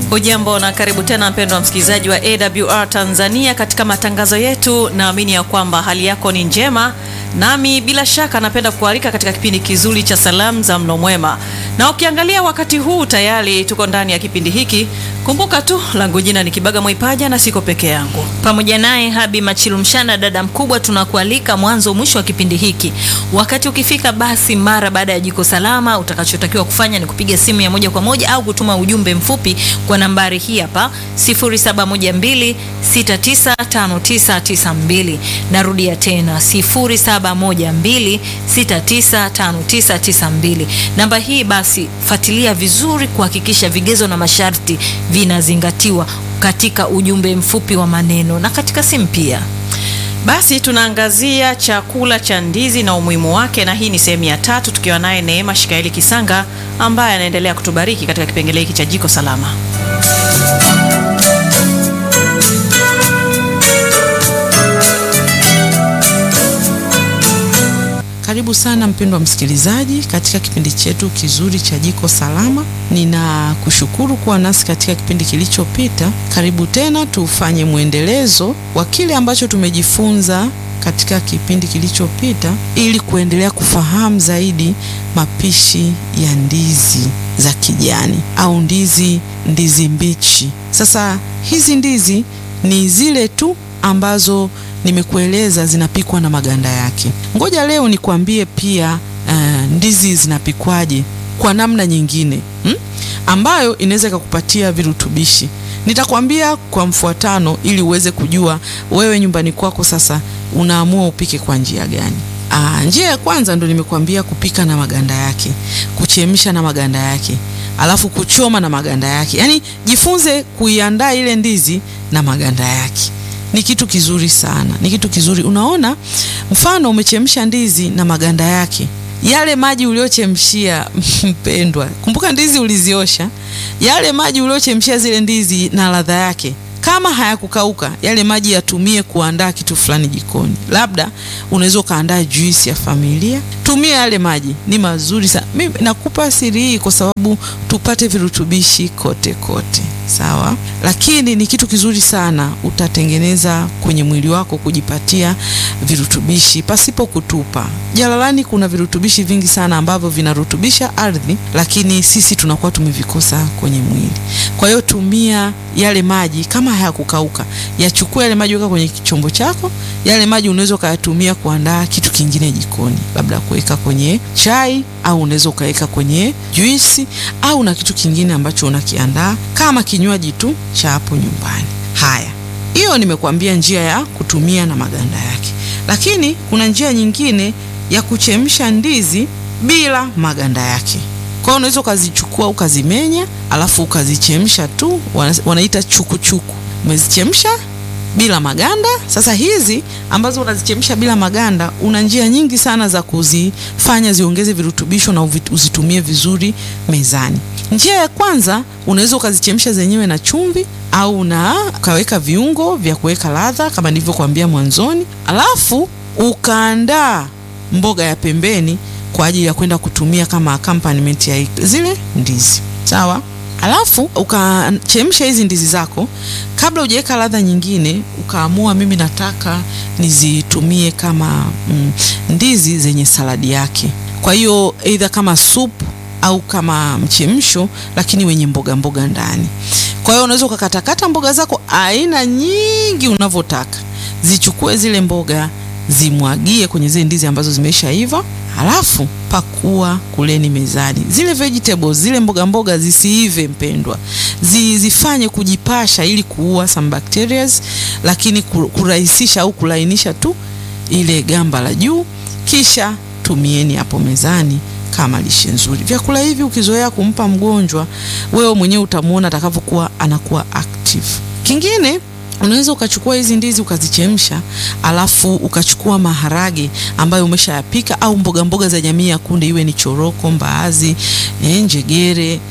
Ujambo na karibu tena mpendwa msikilizaji wa AWR Tanzania katika matangazo yetu. Naamini ya kwamba hali yako ni njema, nami bila shaka napenda kualika katika kipindi kizuri cha salamu za mlo mwema, na ukiangalia wakati huu tayari tuko ndani ya kipindi hiki. Kumbuka tu langu jina ni Kibaga Mwaipaja na siko peke yangu, pamoja naye Habi Machilumshana, dada mkubwa. Tunakualika mwanzo mwisho wa kipindi hiki. Wakati ukifika, basi mara baada ya jiko salama, utakachotakiwa kufanya ni kupiga simu ya moja kwa moja au kutuma ujumbe mfupi kwa nambari hii hapa 0712695992. Narudia tena 0712695992. Namba hii basi fuatilia vizuri kuhakikisha vigezo na masharti vinazingatiwa katika ujumbe mfupi wa maneno na katika simu pia. Basi tunaangazia chakula cha ndizi na umuhimu wake, na hii ni sehemu ya tatu, tukiwa naye Neema Shikaeli Kisanga ambaye anaendelea kutubariki katika kipengele hiki cha jiko salama. Karibu sana mpendwa msikilizaji katika kipindi chetu kizuri cha jiko salama. Ninakushukuru kuwa nasi katika kipindi kilichopita. Karibu tena tufanye mwendelezo wa kile ambacho tumejifunza katika kipindi kilichopita ili kuendelea kufahamu zaidi mapishi ya ndizi za kijani au ndizi ndizi mbichi. Sasa hizi ndizi ni zile tu ambazo nimekueleza zinapikwa na maganda yake. Ngoja leo nikwambie pia uh, ndizi zinapikwaje kwa namna nyingine hmm? ambayo inaweza ikakupatia virutubishi. Nitakwambia kwa mfuatano ili uweze kujua wewe nyumbani kwako sasa unaamua upike kwa njia gani. Aa, njia ya kwanza ndo nimekuambia kupika na maganda yake, kuchemsha na maganda yake, alafu kuchoma na maganda yake. Yaani jifunze kuiandaa ile ndizi na maganda yake ni kitu kizuri sana, ni kitu kizuri. Unaona, mfano umechemsha ndizi na maganda yake, yale maji uliochemshia mpendwa, kumbuka ndizi uliziosha, yale maji uliochemshia zile ndizi na ladha yake kama hayakukauka yale maji yatumie kuandaa kitu fulani jikoni. Labda unaweza ukaandaa juisi ya familia, tumia yale maji, ni mazuri sana. Mimi nakupa siri hii kwa sababu tupate virutubishi kote kote, sawa. Lakini ni kitu kizuri sana, utatengeneza kwenye mwili wako kujipatia virutubishi pasipo kutupa. Jalalani kuna virutubishi vingi sana ambavyo vinarutubisha ardhi, lakini sisi tunakuwa tumevikosa kwenye mwili. Kwa hiyo tumia yale maji kama hayakukauka yachukua yale maji, weka kwenye chombo chako. Yale maji unaweza ukayatumia kuandaa kitu kingine jikoni, labda kuweka kwenye chai au unaweza ukaweka kwenye juisi au na kitu kingine ambacho unakiandaa kama kinywaji tu cha hapo nyumbani. Haya, hiyo nimekuambia njia ya kutumia na maganda yake, lakini kuna njia nyingine ya kuchemsha ndizi bila maganda yake. Kwa hiyo unaweza ukazichukua ukazimenya, alafu ukazichemsha tu, wanaita chukuchuku. Umezichemsha bila maganda. Sasa hizi ambazo unazichemsha bila maganda, una njia nyingi sana za kuzifanya ziongeze virutubisho na uzitumie vizuri mezani. Njia ya kwanza, unaweza ukazichemsha zenyewe na chumvi au na ukaweka viungo vya kuweka ladha kama nilivyokuambia mwanzoni, alafu ukaandaa mboga ya pembeni kwa ajili ya kwenda kutumia kama accompaniment ya zile ndizi sawa. Alafu ukachemsha hizi ndizi zako, kabla hujaweka ladha nyingine, ukaamua mimi nataka nizitumie kama mm, ndizi zenye saladi yake. Kwa hiyo either kama soup au kama mchemsho, lakini wenye mboga mboga ndani. Kwa hiyo unaweza ukakatakata mboga zako aina nyingi unavyotaka, zichukue zile mboga zimwagie kwenye zile ndizi ambazo zimeshaiva, halafu pakua kuleni mezani. Zile vegetables zile mboga mboga zisiive mpendwa, zifanye kujipasha ili kuua some bacteria, lakini kurahisisha au kulainisha tu ile gamba la juu, kisha tumieni hapo mezani kama lishe nzuri. Vyakula hivi ukizoea kumpa mgonjwa, wewe mwenyewe utamwona atakavyokuwa anakuwa active. Kingine unaweza ukachukua hizi ndizi ukazichemsha, alafu ukachukua maharage ambayo umeshayapika au mboga mboga za jamii ya kunde, iwe ni choroko, mbaazi, njegere,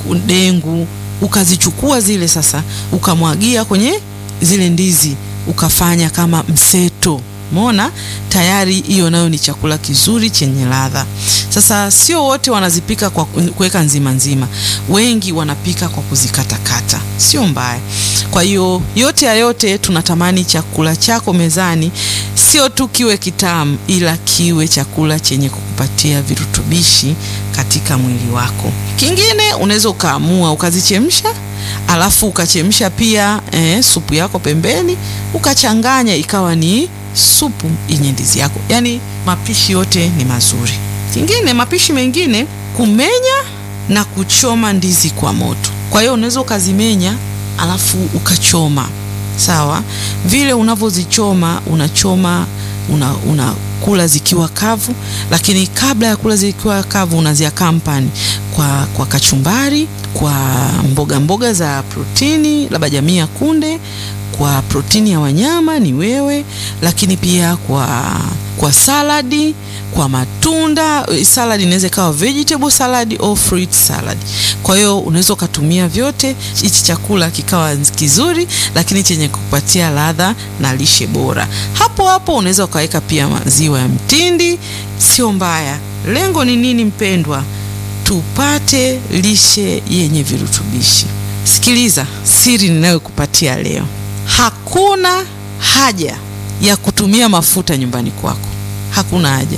dengu, ukazichukua zile sasa, ukamwagia kwenye zile ndizi, ukafanya kama mseto Umeona, tayari hiyo nayo ni chakula kizuri chenye ladha. Sasa sio wote wanazipika kwa kuweka nzima nzima, wengi wanapika kwa kuzikatakata, sio mbaya. Kwa hiyo yote ya yote, tunatamani chakula chako mezani sio tu kiwe kitamu, ila kiwe chakula chenye kukupatia virutubishi katika mwili wako. Kingine unaweza ukaamua ukazichemsha alafu ukachemsha pia eh, supu yako pembeni ukachanganya ikawa ni supu yenye ndizi yako. Yaani mapishi yote ni mazuri. Kingine, mapishi mengine kumenya na kuchoma ndizi kwa moto. Kwa hiyo unaweza ukazimenya alafu ukachoma, sawa. Vile unavyozichoma unachoma una, unakula zikiwa kavu, lakini kabla ya kula zikiwa kavu unaziakampani kwa, kwa kachumbari, kwa mboga mboga za protini, labda jamii ya kunde, kwa protini ya wanyama ni wewe, lakini pia kwa, kwa saladi, kwa matunda. Saladi inaweza ikawa vegetable salad au fruit salad. Kwa hiyo unaweza ukatumia vyote, hichi chakula kikawa kizuri, lakini chenye kupatia ladha na lishe bora. Hapo hapo unaweza ukaweka pia maziwa ya mtindi, sio mbaya. Lengo ni nini mpendwa? Tupate lishe yenye virutubishi. Sikiliza siri ninayokupatia leo. Hakuna haja ya kutumia mafuta nyumbani kwako, hakuna haja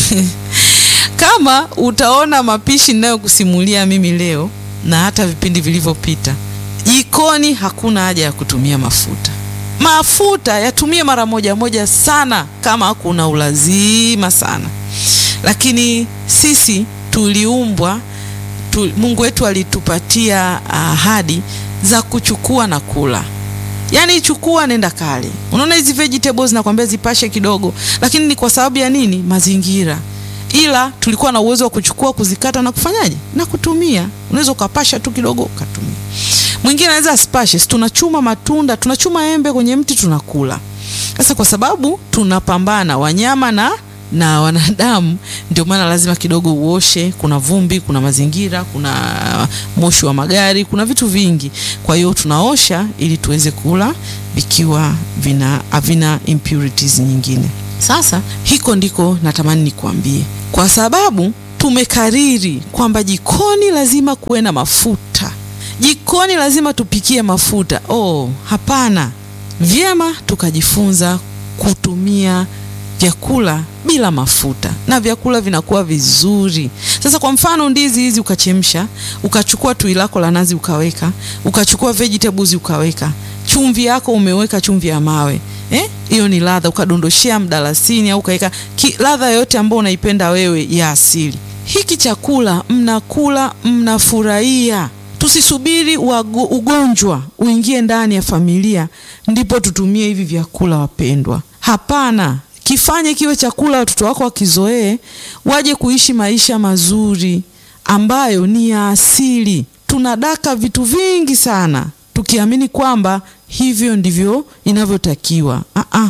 kama utaona mapishi ninayokusimulia mimi leo na hata vipindi vilivyopita, jikoni hakuna haja ya kutumia mafuta. Mafuta yatumie mara moja moja sana, kama kuna ulazima sana, lakini sisi tuliumbwa tu, Mungu wetu alitupatia ahadi za kuchukua na kula. Yaani chukua nenda kale. Unaona hizi vegetables nakwambia zipashe kidogo, lakini ni kwa sababu ya nini? Mazingira. Ila tulikuwa na uwezo wa kuchukua, kuzikata na kufanyaje na kutumia. Unaweza ukapasha tu kidogo ukatumia. Mwingine anaweza asipashe. Tunachuma matunda, tunachuma embe kwenye mti tunakula. Sasa kwa sababu tunapambana wanyama na na wanadamu, ndio maana lazima kidogo uoshe. Kuna vumbi, kuna mazingira, kuna moshi wa magari, kuna vitu vingi. Kwa hiyo tunaosha ili tuweze kula vikiwa vina havina impurities nyingine. Sasa hiko ndiko natamani nikuambie, kwa sababu tumekariri kwamba jikoni lazima kuwe na mafuta, jikoni lazima tupikie mafuta. Oh, hapana! Vyema tukajifunza kutumia vyakula bila mafuta na vyakula vinakuwa vizuri. Sasa kwa mfano ndizi hizi ukachemsha, ukachukua tui lako la nazi ukaweka, ukachukua vegetables ukaweka, chumvi yako umeweka chumvi ya mawe eh, hiyo ni ladha. Ukadondoshea mdalasini au ukaweka ladha yoyote ambayo unaipenda wewe ya asili. Hiki chakula mnakula, mnafurahia. Tusisubiri wago, ugonjwa uingie ndani ya familia ndipo tutumie hivi vyakula wapendwa. Hapana, kifanye kiwe chakula watoto wako wakizoee, waje kuishi maisha mazuri ambayo ni ya asili. Tunadaka vitu vingi sana tukiamini kwamba hivyo ndivyo inavyotakiwa. Ah,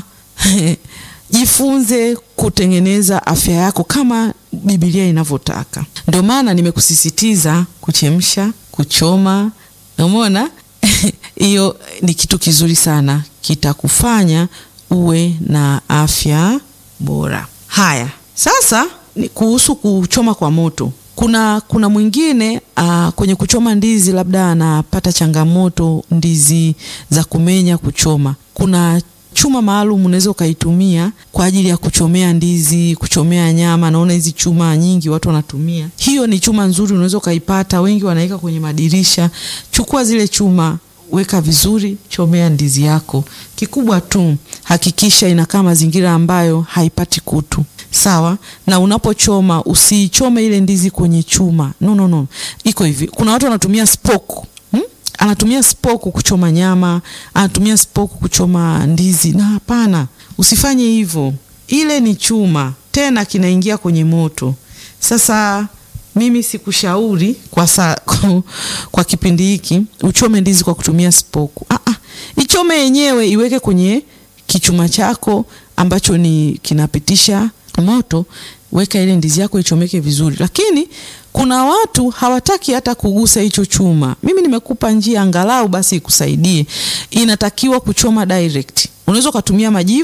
jifunze kutengeneza afya yako kama Biblia inavyotaka. Ndio maana nimekusisitiza kuchemsha, kuchoma. Umeona hiyo ni kitu kizuri sana, kitakufanya uwe na afya bora. Haya, sasa ni kuhusu kuchoma kwa moto. Kuna kuna mwingine uh, kwenye kuchoma ndizi labda anapata changamoto ndizi za kumenya kuchoma. Kuna chuma maalum unaweza ukaitumia kwa ajili ya kuchomea ndizi, kuchomea nyama. Naona hizi chuma nyingi watu wanatumia, hiyo ni chuma nzuri, unaweza ukaipata. Wengi wanaweka kwenye madirisha. Chukua zile chuma weka vizuri, chomea ndizi yako. Kikubwa tu hakikisha inakaa mazingira ambayo haipati kutu, sawa. Na unapochoma usiichome ile ndizi kwenye chuma, no, no, no. Iko hivi, kuna watu wanatumia spoke hmm? Anatumia spoke kuchoma nyama, anatumia spoke kuchoma ndizi, na hapana, usifanye hivyo. Ile ni chuma, tena kinaingia kwenye moto. Sasa mimi sikushauri kwa, sa, kwa kipindi hiki uchome ndizi kwa kutumia spoku. Ah, ah, ichome yenyewe, iweke kwenye kichuma chako ambacho ni kinapitisha moto. Weka ile ndizi yako ichomeke vizuri, lakini kuna watu hawataki hata kugusa hicho chuma. Mimi nimekupa njia angalau basi ikusaidie. Inatakiwa kuchoma direct. Unaweza ukatumia majivu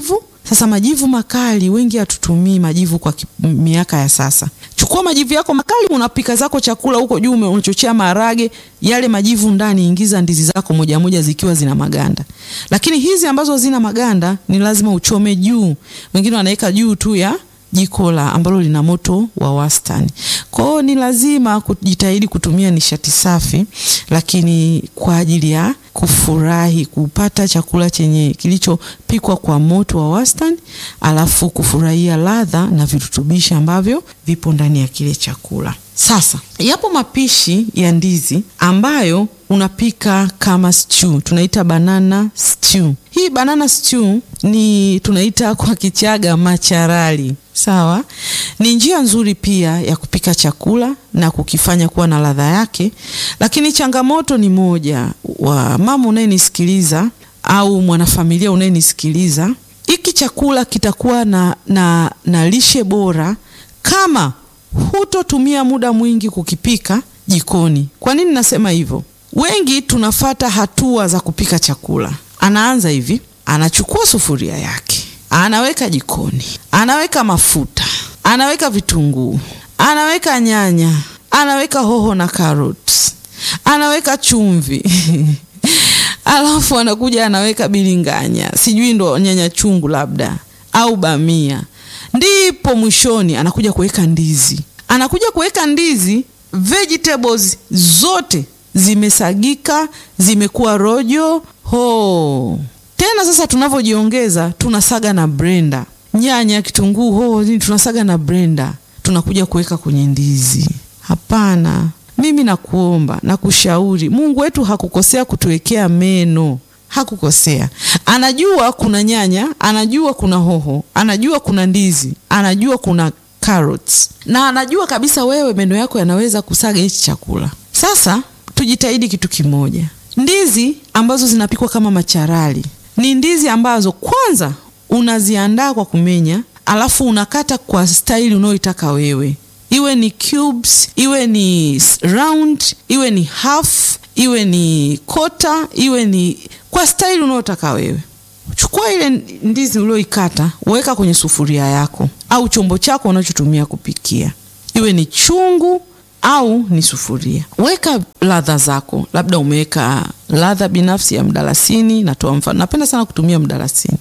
Sasa majivu makali, wengi hatutumii majivu kwa miaka ya sasa. Chukua majivu yako makali, unapika zako chakula huko juu, unachochea maharage, yale majivu ndani, ingiza ndizi zako moja moja zikiwa zina maganda. Lakini hizi ambazo zina maganda ni lazima uchome juu, wengine wanaweka juu tu ya jiko la ambalo lina moto wa wastani. Kwa hiyo ni lazima kujitahidi kutumia nishati safi, lakini kwa ajili ya kufurahi kupata chakula chenye kilichopikwa kwa moto wa wastani, alafu kufurahia ladha na virutubishi ambavyo vipo ndani ya kile chakula. Sasa yapo mapishi ya ndizi ambayo unapika kama stew, tunaita banana stew. Hii banana stew ni tunaita kwa Kichaga macharali. Sawa, ni njia nzuri pia ya kupika chakula na kukifanya kuwa na ladha yake, lakini changamoto ni moja, wa mama unayenisikiliza au mwanafamilia unayenisikiliza, hiki chakula kitakuwa na, na, na lishe bora kama hutotumia muda mwingi kukipika jikoni. Kwa nini nasema hivyo? Wengi tunafata hatua za kupika chakula. Anaanza hivi, anachukua sufuria yake, anaweka jikoni, anaweka mafuta, anaweka vitunguu, anaweka nyanya, anaweka hoho na carrots, anaweka chumvi alafu anakuja anaweka bilinganya, sijui ndo nyanya chungu labda au bamia ndipo mwishoni anakuja kuweka ndizi. Anakuja kuweka ndizi, vegetables zote zimesagika, zimekuwa rojo ho. Tena sasa tunavyojiongeza, tunasaga na blender, nyanya, kitunguu, ho, tunasaga na blender, tunakuja kuweka kwenye ndizi. Hapana, mimi nakuomba, nakushauri, Mungu wetu hakukosea kutuwekea meno hakukosea. Anajua kuna nyanya, anajua kuna hoho, anajua kuna ndizi, anajua kuna carrots, na anajua kabisa wewe meno yako yanaweza kusaga hichi chakula. Sasa tujitahidi kitu kimoja, ndizi ambazo zinapikwa kama macharali ni ndizi ambazo kwanza unaziandaa kwa kumenya, alafu unakata kwa staili unayoitaka wewe, iwe ni cubes, iwe ni round, iwe ni half, iwe ni kota, iwe ni kwa staili unayotaka wewe. Chukua ile ndizi ulioikata, weka kwenye sufuria yako au chombo chako unachotumia kupikia, iwe ni chungu au ni sufuria. Weka ladha zako, labda umeweka ladha binafsi ya mdalasini. Natoa mfano, napenda sana kutumia mdalasini,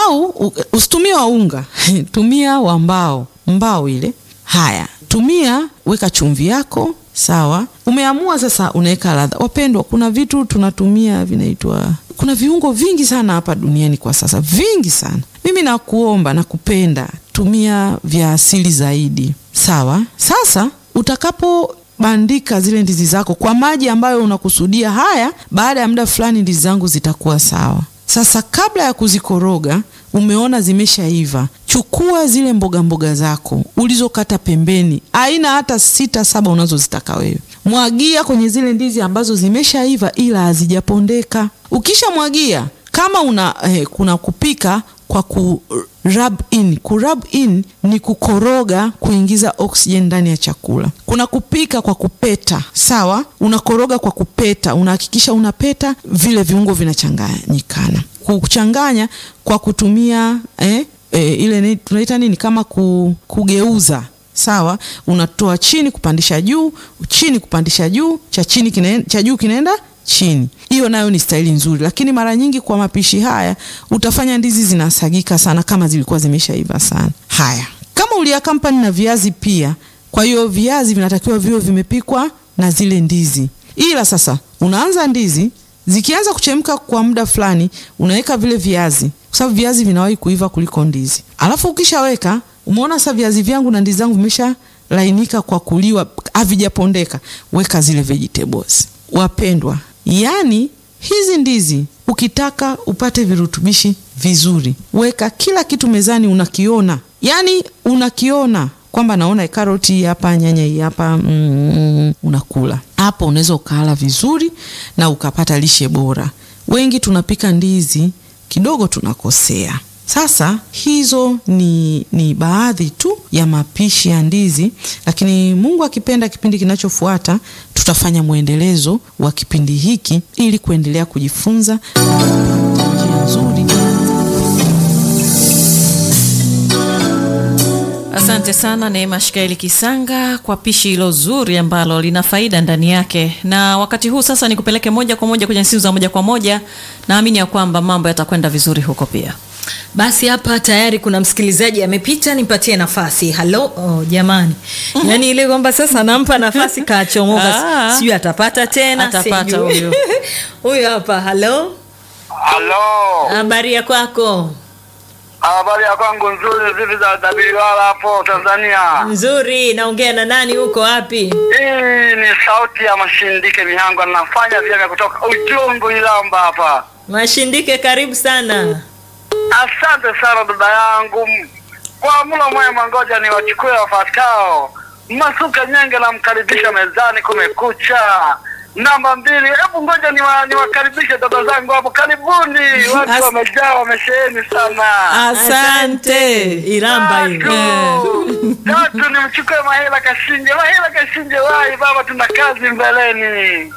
au usitumie wa unga tumia wa mbao, mbao ile. Haya, tumia, weka chumvi yako Sawa, umeamua sasa, unaweka ladha. Wapendwa, kuna vitu tunatumia vinaitwa, kuna viungo vingi sana hapa duniani kwa sasa, vingi sana. Mimi nakuomba na kupenda, tumia vya asili zaidi. Sawa, sasa utakapobandika zile ndizi zako kwa maji ambayo unakusudia, haya, baada ya muda fulani ndizi zangu zitakuwa sawa. Sasa kabla ya kuzikoroga, umeona zimeshaiva, chukua zile mboga mboga zako ulizokata pembeni, aina hata sita saba unazozitaka wewe, mwagia kwenye zile ndizi ambazo zimeshaiva ila hazijapondeka. Ukishamwagia kama una eh, kuna kupika kwa ku rub in. Ku rub in ni kukoroga, kuingiza oxygen ndani ya chakula. Kuna kupika kwa kupeta, sawa, unakoroga kwa kupeta, unahakikisha unapeta vile viungo vinachanganyikana. Kuchanganya kwa kutumia eh, eh, ile tunaita nini kama ku, kugeuza sawa, unatoa chini kupandisha juu, chini kupandisha juu, cha chini kine, cha juu kinaenda chini. Hiyo nayo ni staili nzuri, lakini mara nyingi kwa mapishi haya utafanya ndizi zinasagika sana kama zilikuwa zimeshaiva sana. Haya, kama uliakampani na viazi pia, kwa hiyo viazi vinatakiwa viwe vimepikwa na zile ndizi, ila sasa unaanza ndizi zikianza kuchemka kwa muda fulani, unaweka vile viazi, kwa sababu viazi vinawahi kuiva kuliko ndizi. Alafu ukishaweka, umeona sasa viazi vyangu na ndizi zangu vimesha lainika kwa kuliwa, havijapondeka, weka zile vegetables. Wapendwa, yaani hizi ndizi ukitaka upate virutubishi vizuri, weka kila kitu mezani, unakiona, yaani unakiona kwamba naona karoti hii hapa, nyanya hii hapa, mm, unakula hapo, unaweza ukala vizuri na ukapata lishe bora. Wengi tunapika ndizi kidogo tunakosea. Sasa hizo ni, ni baadhi tu ya mapishi ya ndizi, lakini Mungu akipenda, kipindi kinachofuata tutafanya mwendelezo wa kipindi hiki ili kuendelea kujifunza na kupata njia nzuri Asante sana Neema Shikaeli Kisanga kwa pishi hilo zuri ambalo lina faida ndani yake. Na wakati huu sasa nikupeleke moja kwa moja kwenye simu za moja kwa moja. Naamini ya kwamba mambo yatakwenda vizuri huko pia. Basi hapa tayari kuna msikilizaji amepita, nipatie nafasi. Halo, oh, jamani, yaani ile kwamba sasa nampa nafasi kachomoka, Ah. sijui atapata tena, Atapata sijui. huyu. huyu hapa. Halo, Halo, habari ya kwako? habari ya kwangu nzuri, zivi za Tabiriwala hapo Tanzania. Nzuri, naongea na nani? Uko wapi? Hii ni sauti ya Mashindike Mihango, nafanya vyema kutoka Ujungu Ilamba hapa. Mashindike, karibu sana. Asante sana dada yangu, kwa mlo mwema. Ngoja niwachukue wafuatao. Masuka Nyenge, namkaribisha mezani, kumekucha. Namba mbili, hebu ngoja niwa- niwakaribishe dada zangu hapo, karibuni. Watu As- wamejaa, wamesheheni sana. Asante. Iramba hiyo. Tatu, tatu nimchukue Mahela Kashinje. Mahela Kashinje, wai baba, tuna kazi mbeleni.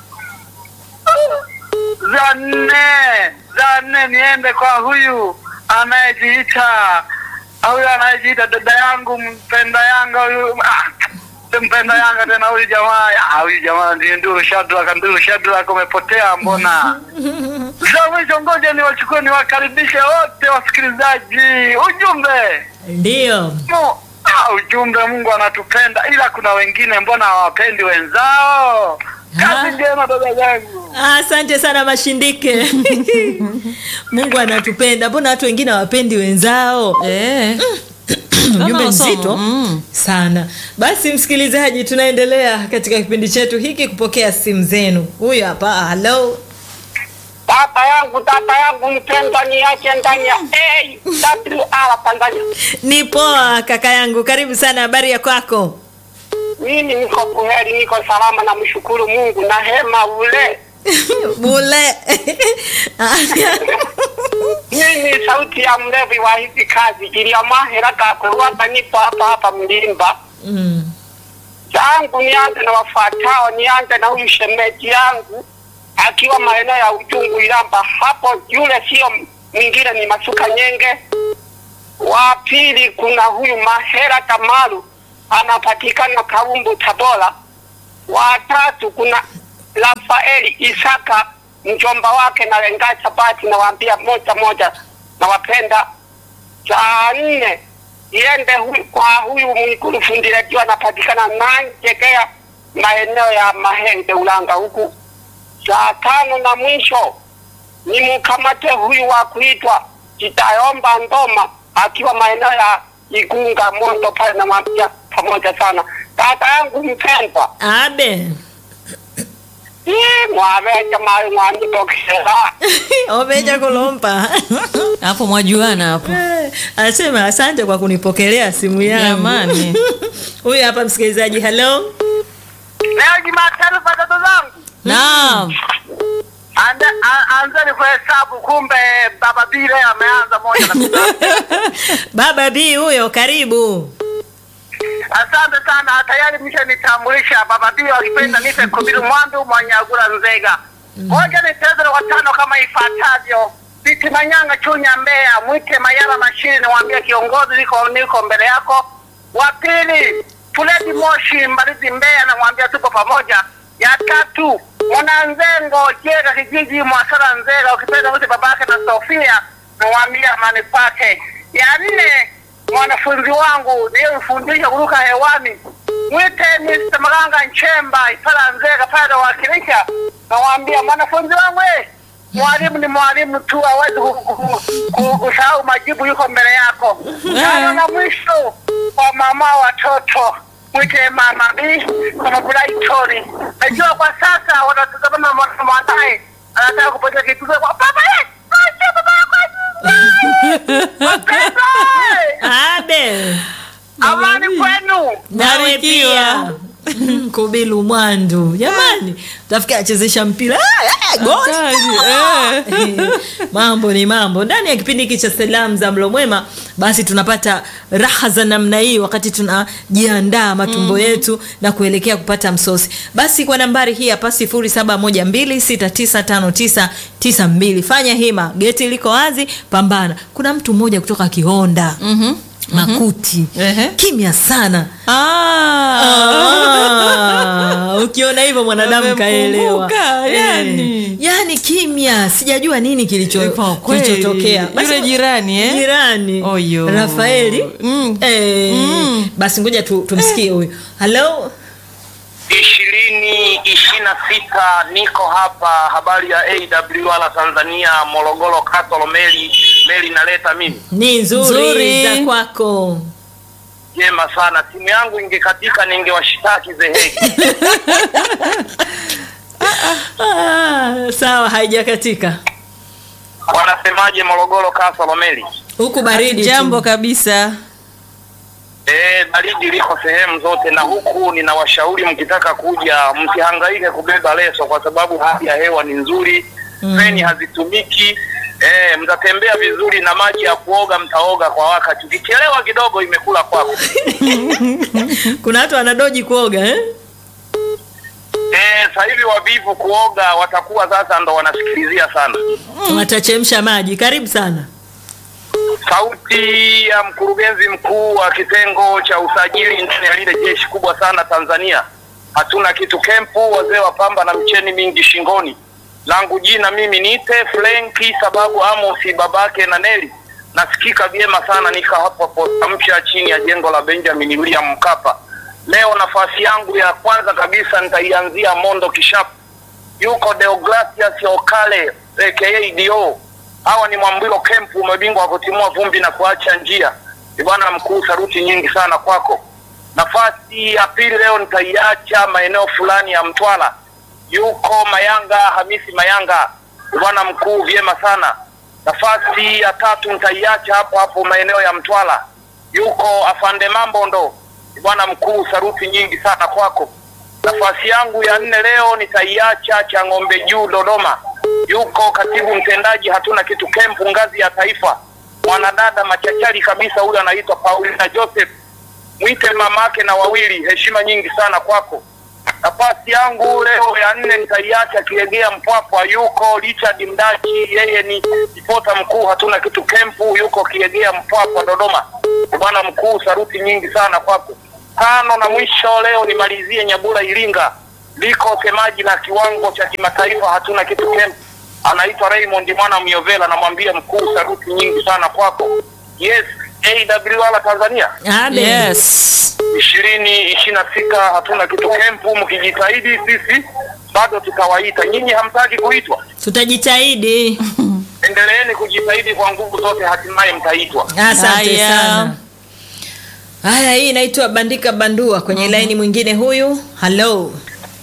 Za nne, za nne niende kwa huyu anayejiita huyu anayejiita dada yangu mpenda Yanga huyu ah, mpenda Yanga tena huyu jamaa ah, huyu jamaa ndiye Nduru Shadrack. Nduru Shadrack umepotea mbona? Za mwisho, ngoja niwachukue niwakaribishe wote wasikilizaji. Ujumbe Ndio. Mu- ah, ujumbe, Mungu anatupenda, ila kuna wengine mbona hawapendi wenzao. Kazi njema dada zangu. Asante sana Mashindike. Mungu anatupenda, mbona watu wengine hawapendi wenzao? Eh. Ujumbe Kama mzito somo, mm. sana. Basi msikilizaji, tunaendelea katika kipindi chetu hiki kupokea simu zenu. Huyu hapa, halo. Baba yangu, dada yangu mpendwa, niache ndani ya AWR Tanzania. Ni poa kaka yangu, karibu sana. Habari ya kwako? Mimi niko buheri, niko salama, na mshukuru Mungu na hema ule. Bule. Mimi sauti ya mlevi wa hizi kazi iliyomahera gakuruwaga, nipo hapa hapa Mlimba. mm. Changu nianze na wafuatao, nianze na huyu shemeji yangu akiwa maeneo ya Ujungu Ilamba hapo, yule sio mwingine ni Masuka Nyenge. Wa pili kuna huyu Mahera Kamaru anapatikana Kaumbu Tabora. Wa tatu kuna Rafaeli Isaka mjomba wake na Lenga Sabati, nawaambia moja moja, nawapenda. Cha nne iende huyu, kwa huyu Mwigulu fundi redio anapatikana Nanjegea maeneo ya Mahenge Ulanga huku. Cha tano na mwisho ni mkamate huyu wa kuitwa Jitayomba Ndoma akiwa maeneo ya Igunga Mondo pale, namwambia pamoja sana dada yangu mpendwa, Abe. Ii, mwaveja mali mwanitokera Omeja kulompa. Hapo mwajuana hapo. Eh, Anasema asante kwa kunipokelea simu yangu. Jamani. Huyu hapa msikilizaji, halo. Leo Jumatatu kwa dada zangu, Naam. Ande- a- anzeni kuhesabu, kumbe baba Bile ameanza moja na Baba B huyo, karibu. Asante sana, tayari mshanitambulisha baba Bile, wakipenda nipe Kubiru Mwandu Mwanyagula Nzega. Moja ni tezo la watano kama ifuatavyo: Biti Manyanga Chunya Mbeya, mwite Mayala Mashiri, niwaambia kiongozi, niko niko mbele yako. Wa pili Fuledi Moshi Mbalizi Mbeya, namwambia tuko pamoja. Ya tatu Mwananzengo Jega kijiji Mwasara Nzega, ukipenda mwite babake na Sofia, namwambia amani pake. Ya nne mwanafunzi wangu niliyemfundisha kuruka hewani mwite Mr. Maganga Nchemba Ipala Nzega pale wakilisha, nawaambia mwanafunzi wangu eh, mwalimu ni mwalimu tu, hawezi ku- ku- ku- kusahau majibu, yuko mbele yako. Tano na mwisho kwa mama watoto mwite mama B kama Bulaitori. Najua kwa sasa wanatazama mwana- mwanae anataka kupata kitu kwa baba eh, acha baba yako Wapendwa, eh. Abe. Amani kwenu. Nawe Barikiwa. pia. Kubilu Mwandu. Jamani, tafikia achezesha mpira. Ah, ah, goli. Hatari, eh. mambo ni mambo ndani ya kipindi hiki cha salamu za mlo mwema basi tunapata raha za namna hii wakati tunajiandaa matumbo yetu na kuelekea kupata msosi basi kwa nambari hii hapa 0712695992 fanya hima geti liko wazi pambana kuna mtu mmoja kutoka kihonda Mhm. makuti Ehe. kimya sana Ah. Ah, ukiona hivyo mwanadamu Amemkumbuka, kaelewa yani. Eh, yani kimya sijajua nini kilicho- Kwa kweli. kilichotokea Basi- Yule jirani, eh? jirani Oyo. rafaeli Mm. eh, Mm. basi ngoja tu, tumsikie huyu halo ishirini ishirini na sita niko hapa habari ya AWR Tanzania Morogoro Katolo meli meli inaleta mimi ni nzuri, Nzuri. za kwako jema sana timu yangu ingekatika ningewashitaki zeheki ah, sawa haijakatika wanasemaje Morogoro Katolo meli huku baridi tu. Jambo kabisa. Eh, baridi liko sehemu zote, na huku ninawashauri mkitaka kuja msihangaike kubeba leso, kwa sababu hali ya hewa ni nzuri, feni hazitumiki. Eh, mtatembea vizuri na maji ya kuoga mtaoga kwa wakati. Ukichelewa kidogo imekula kwako. kuna watu wanadoji kuoga eh? Eh, sasa hivi wavivu kuoga watakuwa sasa ndo wanasikilizia sana. watachemsha maji karibu sana Sauti ya mkurugenzi mkuu wa kitengo cha usajili ndani ya lile jeshi kubwa sana Tanzania. Hatuna kitu kempu, wazee wa pamba na mcheni mingi shingoni. Langu jina mimi niite Frenki sababu Amosi babake na Neli. Nasikika vyema sana nika hapo hapo Tamsha chini ya jengo la Benjamin William Mkapa. Leo nafasi yangu ya kwanza kabisa nitaianzia Mondo Kishapu. Yuko Deogratias Okale aka Dio. Hawa ni Mwambilo Kempu, mabingwa wa kutimua vumbi na kuacha njia. Ni bwana mkuu, saruti nyingi sana kwako. Nafasi ya pili leo nitaiacha maeneo fulani ya Mtwara. Yuko Mayanga Hamisi Mayanga, Ni bwana mkuu, vyema sana. Nafasi ya tatu nitaiacha hapo hapo maeneo ya Mtwara. Yuko Afande Mambondo, Ni bwana mkuu, saruti nyingi sana kwako. Nafasi yangu ya nne leo nitaiacha cha ng'ombe juu Dodoma. Yuko katibu mtendaji hatuna kitu kempu ngazi ya taifa, mwanadada machachari kabisa, huyu anaitwa Paulina Joseph, mwite mamake na wawili. Heshima nyingi sana kwako. Nafasi yangu leo ya nne nitaiacha Kiegea Mpwapwa, yuko Richard Mdachi, yeye ni ripota mkuu hatuna kitu kempu, yuko Kiegea Mpwapwa Dodoma. Bwana mkuu, saruti nyingi sana kwako. Tano na mwisho leo nimalizie Nyabula Iringa, liko semaji la kiwango cha kimataifa hatuna kitu kempu, anaitwa Raymond mwana Myovela, namwambia mkuu, saruti nyingi sana kwako. Yes, AWR Tanzania Ade. Yes. ishirini ishirini na sita hatuna kitu kempu. Mkijitahidi sisi bado tutawaita. Nyinyi hamtaki kuitwa, tutajitahidi endeleeni kujitahidi kwa nguvu zote, hatimaye mtaitwa. asante Haya. sana haya hii inaitwa bandika bandua kwenye laini mwingine huyu halo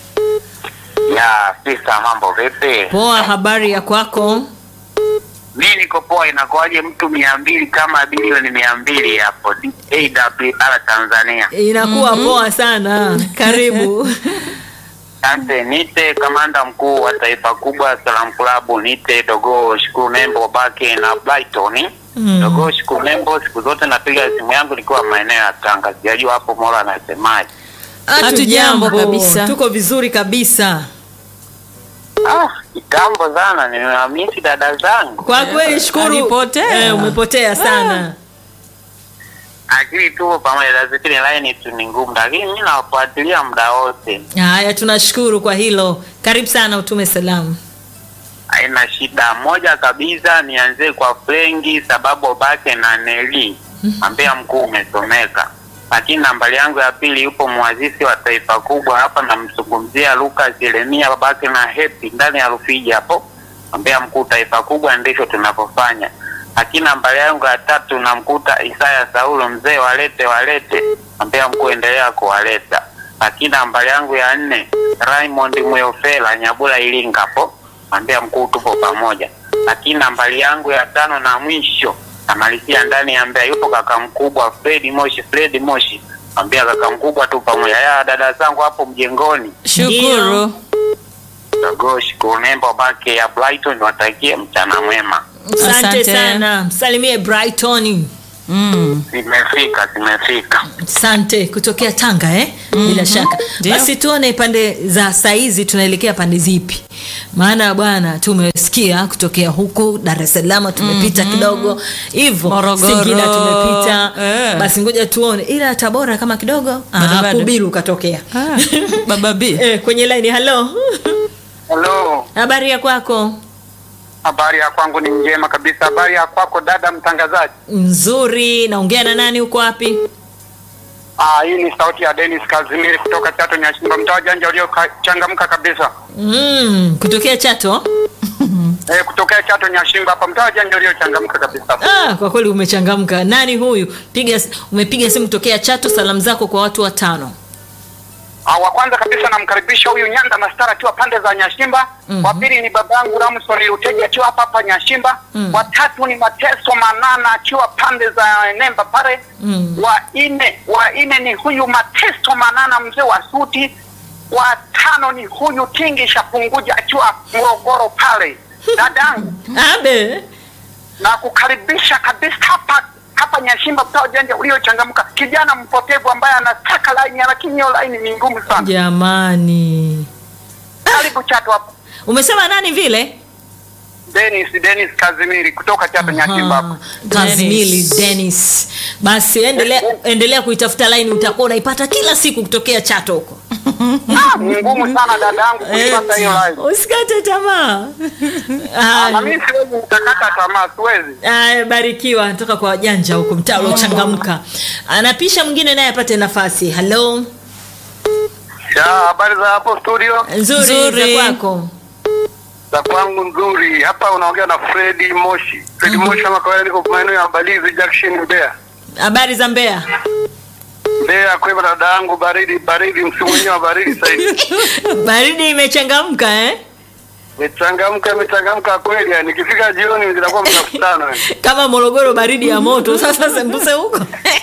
Ya sisa, mambo vipi? poa habari ya kwako Mi niko poa. Inakuwaje mtu mia mbili kama bilioni mia mbili hapo AWR Tanzania? inakuwa poa sana karibu Asante. Nite kamanda mkuu wa taifa kubwa Salam Club, nite Dogo Shukuru Nembo Bake na Brighton. Mm. Dogo Shukuru Nembo, siku zote napiga simu yangu nikiwa maeneo ya Tanga, sijajua hapo Mola anasemaje. Hatujambo kabisa. tuko vizuri kabisa Ah, kitambo sana, nimewamisi dada zangu. kwa kweli shukuru alipotea. eh, umepotea sana Akili tupo pamoja, lazima line tu ni ngumu, lakini mi nawafuatilia muda wote. haya tunashukuru kwa hilo karibu sana utume salamu haina shida. Moja kabisa nianzie kwa Frengi sababu bake na Neli ambia mkuu umesomeka, lakini nambari yangu ya pili yupo mwazisi wa taifa kubwa hapa, namzungumzia Lucas Yeremia babake na Hepi ndani ya Rufiji hapo, ambia mkuu taifa kubwa ndivyo tunavyofanya. Lakini nambari yangu ya tatu namkuta Isaya Saulo mzee walete walete, ambia mkuu endelea kuwaleta. Lakini nambari yangu ya nne Raymond Muyofela Nyabula Ilinga hapo ambia mkuu tupo pamoja. Lakini nambari yangu ya tano na mwisho namalizia ndani ya Mbeya, yupo kaka mkubwa Fredi Moshi, Fredi Moshi ambia kaka mkubwa tu pamoja. Ya dada zangu hapo mjengoni, Shukuru. Dogoshi kunembo bake ya Brighton, watakie mchana mwema. asante Asante. sana msalimie brighton Mm. Zimefika, zimefika. Asante kutokea Tanga eh? Bila shaka Ndio. basi tuone pande za saizi tunaelekea pande zipi, maana bwana tumesikia kutokea huku Dar es Salaam tumepita kidogo hivyo, Morogoro. Singida tumepita Eh. basi ngoja tuone, ila Tabora kama kidogo Bado, ah, bado. Kubiru katokea Ah, Baba B. eh, kwenye line. Halo, Hello. habari ya kwako? Habari ya kwangu ni njema kabisa. Habari ya kwako dada mtangazaji? Nzuri. Naongea na nani? Uko wapi? Ah, hii ni sauti ya Dennis Kazimiri kutoka Chato Nyashimba, mtaa wa janja uliochangamka kabisa. Mm, kutokea Chato. Eh, kutokea Chato Nyashimba hapa, mtaa wa janja uliochangamka kabisa. Ah, kwa kweli umechangamka. Nani huyu? Piga umepiga simu tokea Chato, salamu zako kwa watu watano. Ah, wa kwanza kabisa namkaribisha huyu Nyanda Mastara akiwa pande za Nyashimba. Wa pili ni babangu Ramson Luteja akiwa hapa hapa Nyashimba. Wa tatu ni Mateso Manana akiwa pande za Nemba pale. Wa nne wa nne ni huyu Mateso Manana mzee wa suti. Wa tano ni huyu Tingi Shapunguja akiwa Morogoro pale. Dadangu Abe. na kukaribisha kabisa hapa hapa Nyashimba mtaa wa janja uliochangamka, kijana mpotevu ambaye anataka laini lakini hiyo laini ni ngumu sana. Jamani. Karibu Chato hapa. Umesema nani vile? Dennis Dennis Kazimiri kutoka Chato Nyashimba hapa. Kazmili Dennis. Basi endelea endelea kuitafuta line utakuwa unaipata kila siku kutokea Chato huko. Ah, ni ngumu sana dadangu kuipata hiyo laini. Usikate tamaa. Ah, Na Ah, mimi siwezi nitakata tamaa, siwezi. Aya, barikiwa natoka kwa wajanja huko mtaa uliochangamka. Anapisha mwingine naye apate nafasi. Hello. Ya, habari za hapo studio? Nzuri, Nzuri. za kwako. Za kwangu nzuri. Hapa unaongea na Freddy Moshi. Freddy Moshi kama kawaida niko maeneo ya Mbalizi Junction Mbeya. Habari za Mbeya? Mbeya kwema dada yangu baridi baridi msimu wenyewe wa baridi sasa hivi. Baridi imechangamka eh? Imechangamka imechangamka kweli yani nikifika jioni zinakuwa mnakutana yani. Kama Morogoro baridi ya moto. Sasa sembuse huko.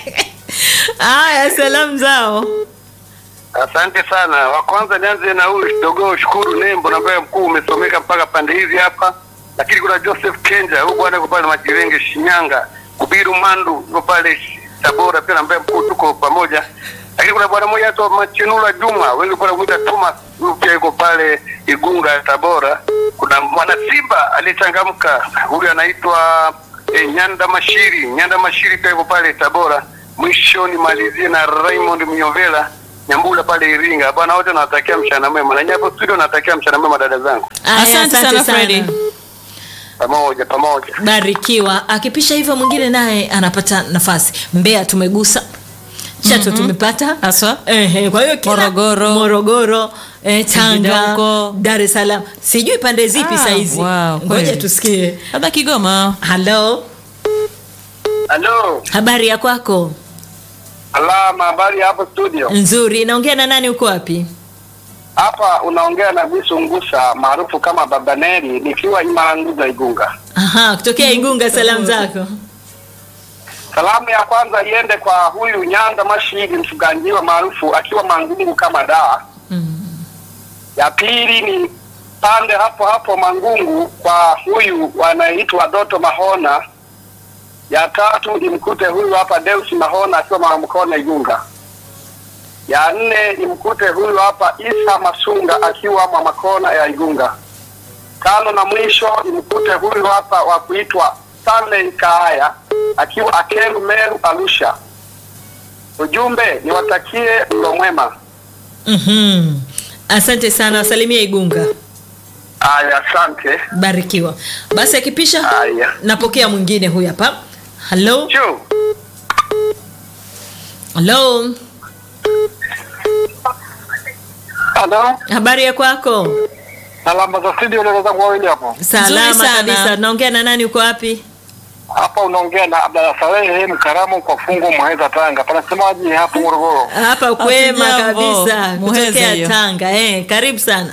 Aya, salamu zao. Asante sana. Wa kwanza nianze na huyu kidogo Shukuru Nembo na ambaye mkuu umesomeka mpaka pande hizi hapa. Lakini kuna Joseph Kenja huyu bwana yuko pale Majirenge Shinyanga, Kubiru Mandu yuko pale Tabora pia na ambaye mkuu tuko pamoja. Lakini kuna bwana mmoja anaitwa Machinula Juma, wengi pale kuita Thomas, huyu pia yuko pale Igunga Tabora. Kuna mwana Simba aliyechangamka, huyu anaitwa eh, Nyanda Mashiri. Nyanda Mashiri pia yuko pale Tabora. Mwisho nimalizie na Raymond Mnyovela Nyambula pale Iringa. Bwana wote nawatakia mchana mwema. Na nyinyi hapo studio nawatakia mchana mwema dada zangu. Aya, Asante sana, Freddy. Pamoja pamoja. Barikiwa. Akipisha hivyo mwingine naye anapata nafasi. Mbeya tumegusa. Chato tumepata. Haswa. Ehe, kwa hiyo kila Morogoro. Morogoro, eh, Singida Tanga, huko. Dar es Salaam. Sijui pande zipi Ah, saizi. wow, Ngoja kweli. tusikie. Labda Kigoma. Hello. Halo. Habari ya kwako? Alama habari ya hapo studio. Nzuri. Naongea na nani uko wapi? Hapa unaongea na Bisu Ngusa maarufu kama Baba Neri nikiwa Imaranguza Igunga. Aha, kutokea Igunga salamu zako. Salamu ya kwanza iende kwa huyu Nyanda Mashiri mfuganjiwa maarufu akiwa Mangungu kama daa. Ya pili ni pande hapo hapo Mangungu kwa huyu wanaitwa Doto Mahona. Ya tatu nimkute huyu hapa Deus Mahona akiwa Mwanamkono Igunga. Ya nne nimkute huyu hapa Isa Masunga akiwa Mwamakona ya Igunga. Tano na mwisho nimkute huyu hapa wa kuitwa Stanley Kaaya akiwa Akeru Meru Arusha. Ujumbe niwatakie mlo mwema. Mhm. Asante sana, salimia Igunga. Aya, asante. Barikiwa. Basi akipisha Haya. napokea mwingine huyu hapa. Hello. Chu. Hello. Halo. Habari ya kwako? Alama za studio leo zangu wawili hapo. Salama Nzuri sana. kabisa. Naongea na nani uko wapi? Hapa unaongea na Abdalla Salehe Mkaramu kwa fungu Muheza Tanga. Panasemaje hapo Morogoro? Hapa kwema Hatujambo. kabisa. Muheza Kutokea hiyo. Tanga. Eh, karibu sana.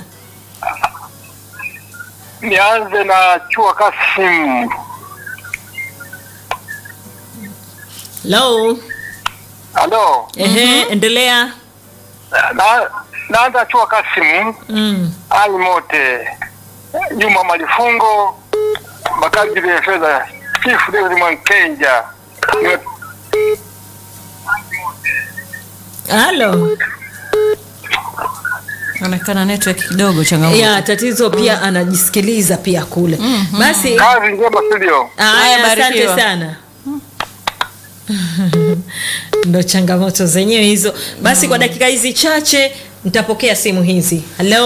Nianze na Chua Kasim. Hello. Halo. Ehe, endelea. Na naanza Chua Kasim, Mm. Ali Mote, Juma Malifungo, Bakari Fedha, Chief David Mwankenja, halo Onekana network kidogo changamoto. ya tatizo pia anajisikiliza pia kule basi Kazi njema studio. Haya, haya asante barikiwa. sana ndo changamoto zenyewe hizo basi kwa dakika hizi chache nitapokea simu hizi halo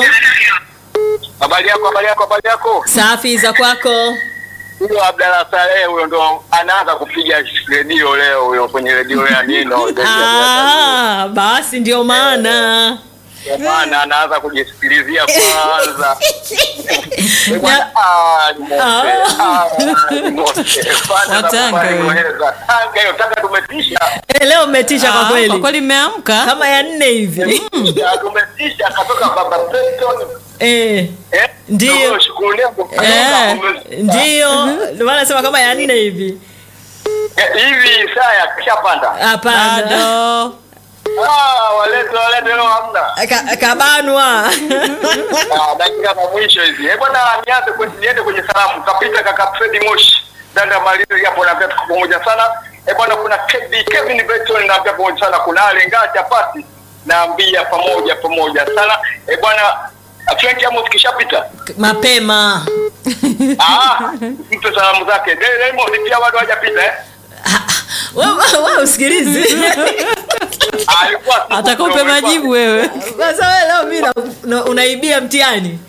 Habari yako, habari yako, habari yako. safi za kwako Huyo Abdalla Saleh huyo ndo anaanza kupiga redio leo huyo kwenye redio ya Nino. ah, basi ndio maana Kwa maana anaanza kujisikilizia kwanza. Eh, bwana, ah, ni mote. Ah, ni mote. Kwanza Watanga nakubali wewe. kueleza. Tanga hiyo, Tanga tumetisha. Eh, leo umetisha kwa Ah, kweli Kwa kweli mmeamka? kama ya nne hivi Ya, Tumetisha katoka baba Preston. eh, Eh? Ndio. Ndio, Shukuru Lembo. eh, Umetisha. ndio ndio maana nasema kama ya nne hivi Eh, Hivi saa ya kishapanda. hapana Bado. Ah, walete walete leo hamna. Ka- kabanwa Ah, dakika za mwisho hizi. Eh bwana, nianze kwenye niende kwenye salamu. Kapita kaka Fred Moshi. Dada Malio hapo na pia tuko pamoja sana. Eh bwana, kuna Kevin Kevin Beton na pia pamoja sana. Kuna Alenga Chapati naambia pamoja pamoja sana. Eh bwana, Frank Amos kishapita. mapema Ah, mtu salamu zake. Dele Raymond pia bado hajapita eh. wewe wewe usikilizi Ah, alikuwa sipo Atakupe kidogo, majibu wewe. sasa wewe leo mimi na- na- unaibia mtihani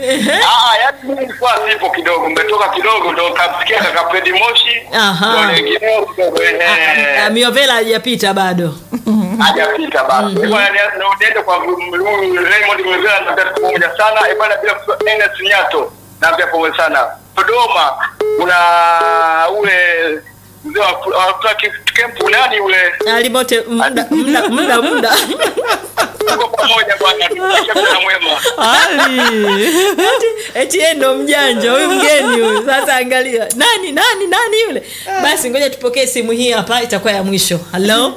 Ah, yaani mimi nilikuwa sipo kidogo, umetoka kidogo ndo kamsikia kaka Fred Moshi. Aha. Ndo wengineo kidogo eh. Ah, miovela hajapita bado hajapita basi. Eh, bwana, ni- ni- niende kwa huyu Raymond Mwevela naambia tuko pamoja sana. Eh, bwana bila kusahau Enes Nyato naambia pamoja sana. Dodoma kuna ule mzee wa wa kempu nani ule alimote muda muda muda muda tuko pamoja bwana, tunaisha mchana mwema. Ali. eti eti yeye ndo mjanja huyu mgeni huyu sasa angalia nani nani nani yule basi ngoja tupokee simu hii hapa itakuwa ya mwisho halo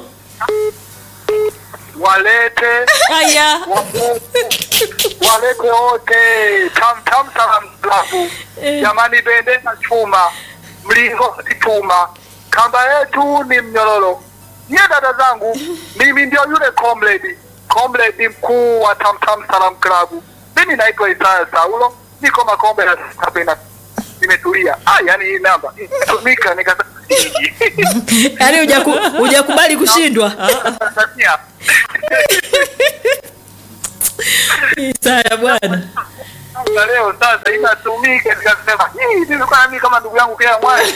Walete Haya. walete wote tam tam salam klabu jamani, bendera chuma, mlingoti chuma, kamba yetu ni mnyororo. Nyie dada zangu, mimi ndio yule comrade comrade mkuu wa tam tam salam klabu. Mimi naitwa Isaya Saulo, niko Makombe na Sabina, nimetulia. Ah, yani hii namba imetumika nikasema yaani hujaku- hujakubali kushindwa Tanzania Isaya bwana na leo sasa inatumika, nikasema hii nilikuwa nami kama ndugu yangu kila mwezi.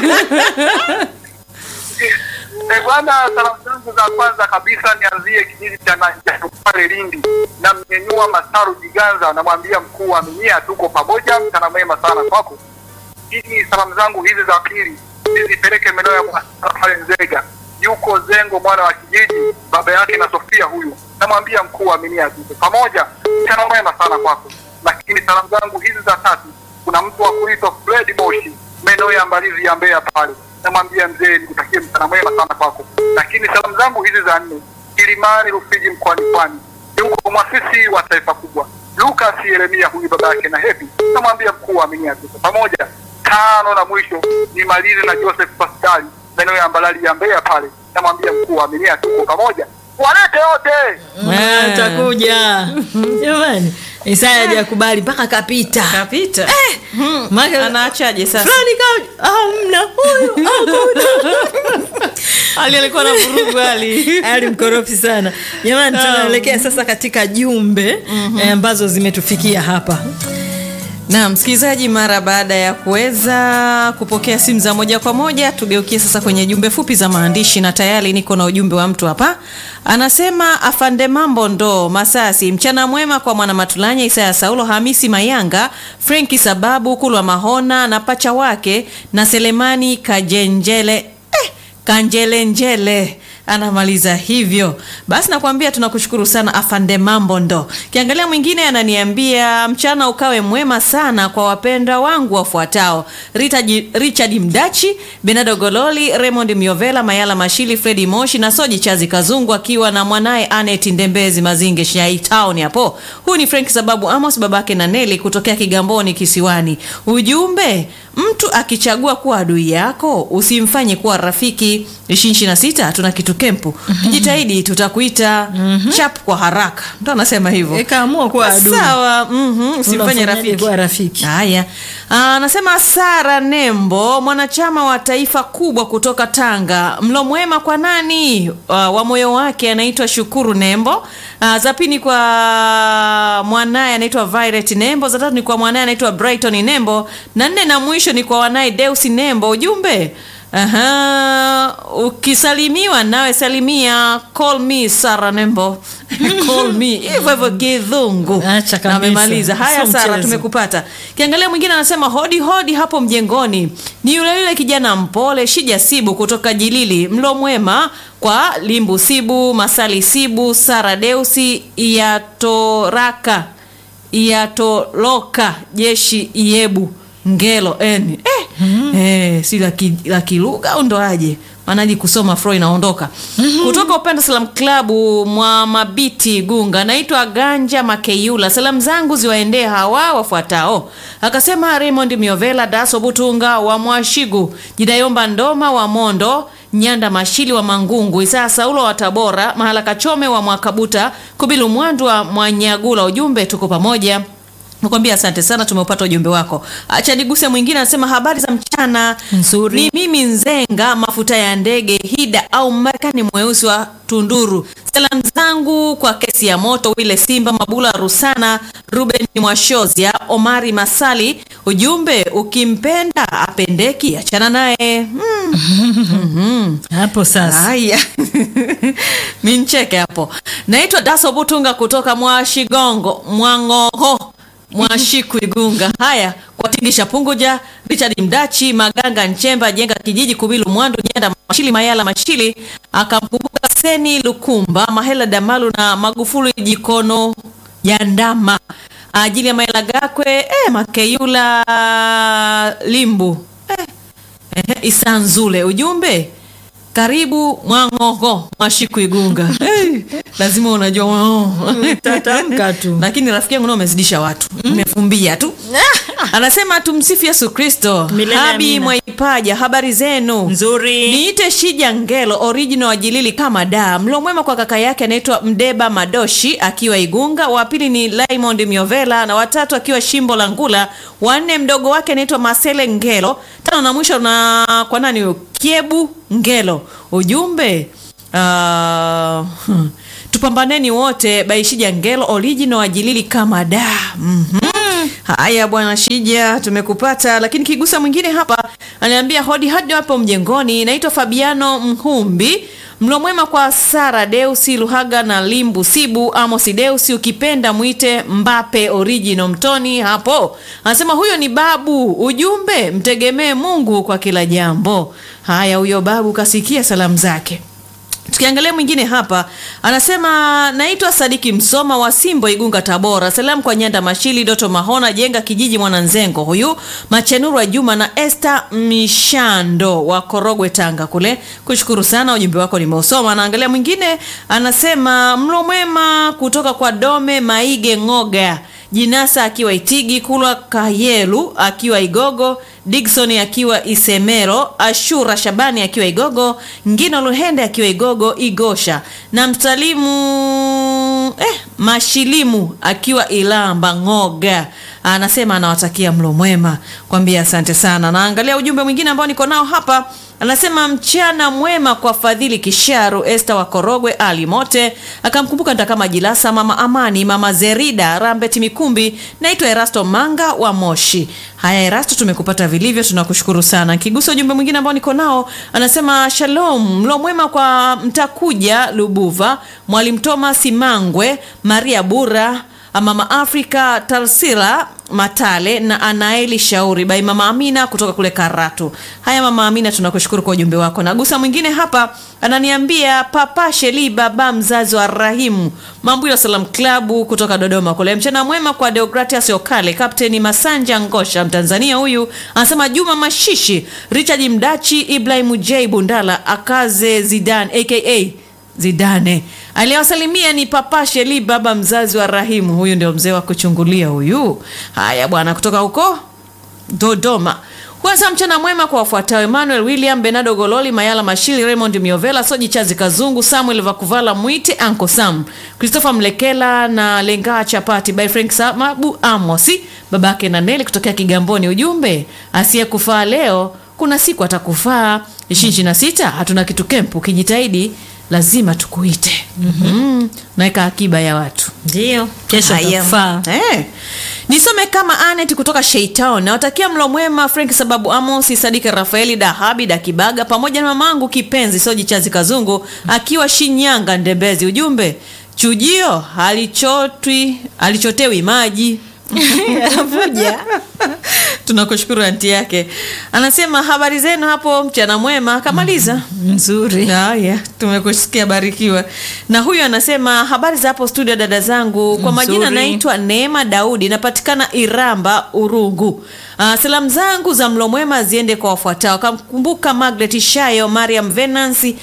Eh, bwana, salamu zangu za kwanza kabisa nianzie kijiji cha Nanjatu pale Lindi, namnyenyua Masaru Jiganza, namwambia mkuu wa minia, tuko pamoja, mchana mwema sana kwako. Hizi salamu zangu hizi za pili nizipeleke maeneo ya Mwasara pale Nzega, yuko Zengo mwana wa kijiji, baba yake na Sofia huyu, namwambia mkuu wa minia, tuko pamoja, mchana mwema sana kwako. Lakini salamu zangu hizi za tatu, kuna mtu wa kuitwa Fred Moshi maeneo ya Mbalizi ya Mbeya pale, namwambia mzee, nikutakie mchana mwema sana kwako. Lakini salamu zangu hizi za nne, Kilimani Rufiji mkoani Pwani, yuko mwasisi wa taifa kubwa Lucas Yeremia, huyu baba yake na Hepi, namwambia mkuu wa minia, tuko pamoja. Tano na mwisho nimalize na Joseph Pascali maeneo ya Mbalali ya Mbeya pale, namwambia mkuu wa minia, tuko pamoja. Walete wote Ah, utakuja jamani Isaya hajakubali mpaka kapita Kapita. Maana- Anaachaje sasa? fulani ka hamna huyu hakuna Ali alikuwa na vurugu Ali. ali mkorofi sana jamani tunaelekea sasa katika jumbe eh, ambazo zimetufikia hapa Na msikilizaji, mara baada ya kuweza kupokea simu za moja kwa moja, tugeukie sasa kwenye jumbe fupi za maandishi, na tayari niko na ujumbe wa mtu hapa. Anasema afande mambo ndo Masasi, mchana mwema kwa mwana Matulanya, Isaya Saulo, Hamisi Mayanga, Frenki Sababu, Kulwa Mahona na pacha wake na Selemani Kajenjele eh, Kanjelenjele anamaliza hivyo basi nakwambia tunakushukuru sana afande mambo ndo kiangalia mwingine ananiambia mchana ukawe mwema sana kwa wapenda wangu wafuatao Rita Ji- richard mdachi benado gololi raymond miovela mayala mashili fredi moshi na soji chazi kazungu akiwa na mwanaye anet ndembezi mazinge shai town hapo huyu ni frank sababu amos babake na neli kutokea kigamboni kisiwani ujumbe mtu akichagua kuwa adui yako usimfanye kuwa rafiki 26 tuna kitu kwetu kempu kijitahidi tutakuita chap kwa haraka ndo anasema hivyo Eh, kaamua kuwa adui. sawa mhm, usimfanye Unamfanyaje rafiki kuwa rafiki? haya Ah, anasema sara nembo mwanachama wa taifa kubwa kutoka tanga mlo mwema kwa nani Ah, wa moyo wake anaitwa shukuru nembo Ah, za pili ni kwa mwanaye anaitwa violet nembo za tatu ni kwa mwanaye anaitwa brighton nembo na nne na mwisho ni kwa wanaye deusi nembo ujumbe Aha, ukisalimiwa nawe salimia call me Sara Nembo call me hivyo hivyo kidhungu Acha kabisa. Na amemaliza haya Sio Sara mchezo. tumekupata kiangalia mwingine anasema hodi hodi hapo mjengoni ni yule yule kijana mpole shija sibu kutoka jilili mlo mwema kwa limbu sibu masali sibu Sara Deusi iatoraka iatoloka jeshi iebu ngelo eni eh, eh, si la ki- la kilugha au ndo aje maanaji kusoma fro inaondoka kutoka upenda salam klabu mwa mabiti gunga naitwa ganja makeyula salamu zangu ziwaendee hawa wafuatao akasema raymond miovela daso butunga wa mwashigu jidayomba ndoma wa mondo nyanda mashili wa mangungu isaa saulo wa tabora mahala kachome wa mwakabuta kubilu mwandu wa mwanyagula ujumbe tuko pamoja nakwambia asante sana tumeupata ujumbe wako acha niguse mwingine anasema habari za mchana Nzuri. ni mimi nzenga mafuta ya ndege hida au marekani mweusi wa tunduru salamu zangu kwa kesi ya moto wile simba mabula rusana ruben mwashozia omari masali ujumbe ukimpenda apendeki achana naye mm. hapo sasa haya mincheke hapo naitwa daso butunga kutoka mwashigongo mwangoho mwashiku igunga haya kwatingisha punguja richard mdachi maganga nchemba jenga kijiji kubilu mwandu nyenda mashili mayala mashili akamkumbuka seni lukumba mahela damalu na magufuli jikono jandama ajili ya maela gakwe eh, makeyula limbu eh, Ehe, Isanzule ujumbe karibu Mwangogo Mwashiku Igunga. hey, lazima unajua oh. Tatamka tu. Lakini rafiki yangu nao umezidisha watu, umefumbia tu. Anasema tumsifu Yesu Kristo. Milele Habi amina. Mwaipaja, habari zenu? Nzuri. Niite Shija Ngelo original wa Jilili kama da. Mlo mwema kwa kaka yake anaitwa Mdeba Madoshi akiwa Igunga, wa pili ni Raymond Miovela na watatu akiwa Shimbo la Ngula, wanne mdogo wake anaitwa Masele Ngelo, tano na mwisho na kwa nani huyo? Kiebu Ngelo. Ujumbe uh, tupambaneni wote Baishija Ngelo original wa Jilili kama da. Mhm. Haya bwana Shija, tumekupata. Lakini kigusa mwingine hapa aniambia hodi hadi hapo mjengoni. Naitwa Fabiano Mhumbi. Mlo mwema kwa Sara Deusi Luhaga na Limbu Sibu Amosi Deusi, ukipenda mwite Mbape original Mtoni hapo. Anasema huyo ni babu. Ujumbe mtegemee Mungu kwa kila jambo. Haya, huyo babu kasikia salamu zake. Tukiangalia mwingine hapa anasema naitwa Sadiki Msoma wa Simbo Igunga Tabora. Salamu kwa Nyanda Mashili, Doto Mahona, Jenga Kijiji, Mwananzengo huyu Machenuru wa Juma na Esther Mishando wa Korogwe Tanga kule. Kushukuru sana ujumbe wako nimeusoma. Anaangalia mwingine anasema mlo mwema kutoka kwa Dome Maige Ngoga. Jinasa akiwa Itigi, Kulwa Kayelu akiwa Igogo, Digson akiwa Isemero, Ashura Shabani akiwa Igogo, Ngino Luhende akiwa Igogo Igosha, na msalimu eh, Mashilimu akiwa Ilamba Ngoga. Anasema anawatakia mlo mwema, kwambia asante sana. Naangalia ujumbe mwingine ambao niko nao hapa anasema mchana mwema kwa Fadhili Kisharu, Esther wa Korogwe, Ali Mote akamkumbuka Ntakama Jilasa, mama Amani, mama Zerida Rambet Mikumbi. Naitwa Erasto Manga wa Moshi. Haya Erasto, tumekupata vilivyo, tunakushukuru sana. Kigusa ujumbe mwingine ambao niko nao anasema shalom, mlo mwema kwa Mtakuja Lubuva, Mwalimu Thomas Mangwe, Maria Bura Mama Afrika Tarsila Matale na Anaeli Shauri bai Mama Amina kutoka kule Karatu. Haya Mama Amina, tunakushukuru kwa ujumbe wako. Nagusa mwingine hapa ananiambia Papa Sheli, baba mzazi wa Rahimu Mambuyo Salam Klabu kutoka Dodoma kule. Mchana mwema kwa Deogratias Okale, Kapteni Masanja Ngosha, Mtanzania huyu anasema Juma Mashishi, Richard Mdachi, Ibrahim J Bundala, Akaze Zidan aka Zidane aliyewasalimia ni Papa Sheli, baba mzazi wa Rahimu. Huyu ndio mzee wa kuchungulia huyu. Haya bwana, kutoka huko Dodoma. Kwanza mchana mwema kwa wafuatao: Emmanuel William, Benado Gololi, Mayala Mashili, Raymond Miovela, Soji Chazi Kazungu, Samuel Vakuvala Mwite, Anko Sam, Christopher Mlekela na Lenga Chapati by Frank Samabu Amosi, babake na Neli kutokea Kigamboni. Ujumbe, asiyekufaa leo kuna siku atakufaa. ishirini na sita hatuna kitu kempu, ukijitahidi lazima tukuite. mm-hmm. Naweka akiba ya watu Ndio, kesho Haya. tutafaa. Eh. Nisome kama Anet kutoka Sheitown. Nawatakia mlo mwema Frank sababu Amos, Sadika Rafaeli, Dahabi Dakibaga pamoja na mamangu kipenzi Soji Chazi Kazungu akiwa Shinyanga Ndembezi. Ujumbe, chujio halichotwi halichotewi maji. Anavuja. Tunakushukuru anti yake. Anasema habari zenu hapo, mchana mwema. Kamaliza. Nzuri. Haya, tumekusikia barikiwa. Na huyu anasema habari za hapo studio, dada zangu. Kwa majina Nzuri. naitwa Neema Daudi, napatikana Iramba, Urungu. Uh, salamu zangu za mlo mwema ziende kwa wafuatao. Kamkumbuka Margaret Shayo, Mariam Venancy,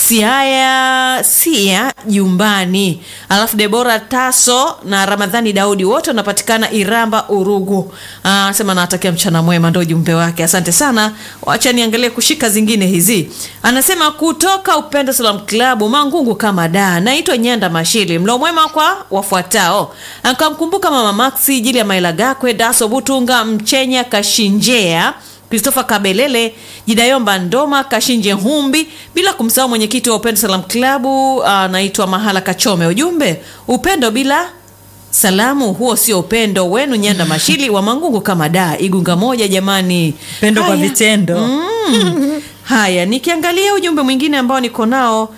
Siaya Sia Jumbani, alafu Debora Taso na Ramadhani Daudi, wote wanapatikana Iramba, Urugu. Ah, Anasema nawatakia mchana mwema, ndo ujumbe wake. Asante sana, wacha niangalie kushika zingine hizi. Anasema kutoka Upendo Salam Club Mangungu kama da, naitwa Nyanda Mashili. Mlo mwema kwa wafuatao, akamkumbuka Mama Maxi Jili ya Maila Gakwe, Daso Butunga, Mchenya Kashinjea Christopher Kabelele, Jidayomba Ndoma, Kashinje Humbi, bila kumsahau mwenyekiti wa Upendo Salam Club anaitwa Mahala Kachome. Ujumbe, upendo bila salamu, huo sio upendo wenu. Nyanda Mashili wa Mangungu kama da, Igunga moja jamani, Upendo kwa Haya. vitendo. Mm. Haya, nikiangalia ujumbe mwingine ambao niko nao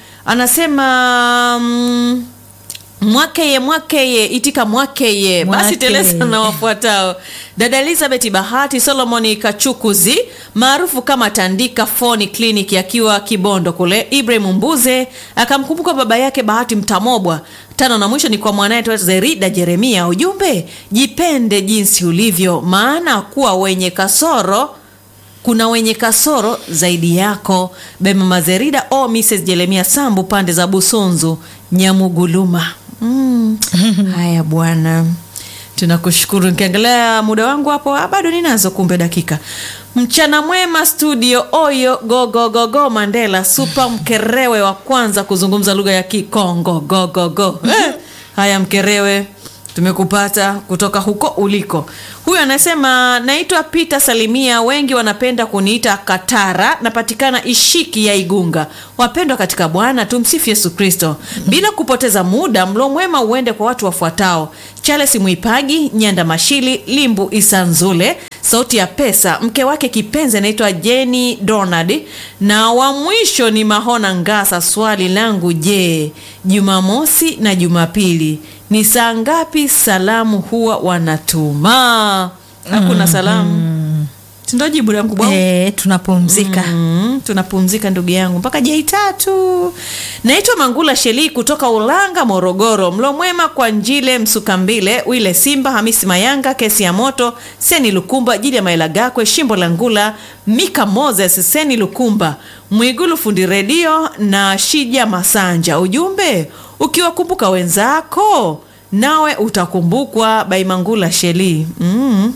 anasema mm, mwakeye mwakeye itika mwakeye basi Mwakeye. teleza na wafuatao dada elizabeth bahati solomoni kachukuzi maarufu kama tandika foni clinic akiwa kibondo kule ibrahim mbuze akamkumbuka baba yake bahati mtamobwa tano na mwisho ni kwa mwanaye tu zerida jeremia ujumbe jipende jinsi ulivyo maana kuwa wenye kasoro kuna wenye kasoro zaidi yako bema mazerida o mrs jeremia sambu pande za busunzu nyamuguluma mm. haya bwana tunakushukuru nikiangalia muda wangu hapo ah, bado ninazo kumbe dakika mchana mwema studio oyo gogogogo mandela supa mkerewe wa kwanza kuzungumza lugha ya kikongo gogogo eh, haya mkerewe tumekupata kutoka huko uliko huyu anasema naitwa peter salimia wengi wanapenda kuniita katara napatikana ishiki ya igunga wapendwa katika bwana tumsifu yesu kristo bila kupoteza muda mlo mwema uende kwa watu wafuatao charles mwipagi nyanda mashili limbu isanzule sauti ya pesa mke wake kipenzi anaitwa jeni donald na wa mwisho ni mahona ngasa swali langu je jumamosi na jumapili ni saa ngapi salamu huwa wanatuma hakuna salamu sindo jibu langu bwana Eh, tunapumzika. Mm, tunapumzika ndugu yangu mpaka jai tatu naitwa mangula shelii kutoka ulanga morogoro mlo mwema kwa njile msukambile wile simba hamisi mayanga kesi ya moto seni lukumba jili ya maelagakwe shimbo la ngula mika moses seni lukumba mwigulu fundi redio na shija masanja ujumbe ukiwakumbuka wenzako nawe utakumbukwa baimangula shelii mm.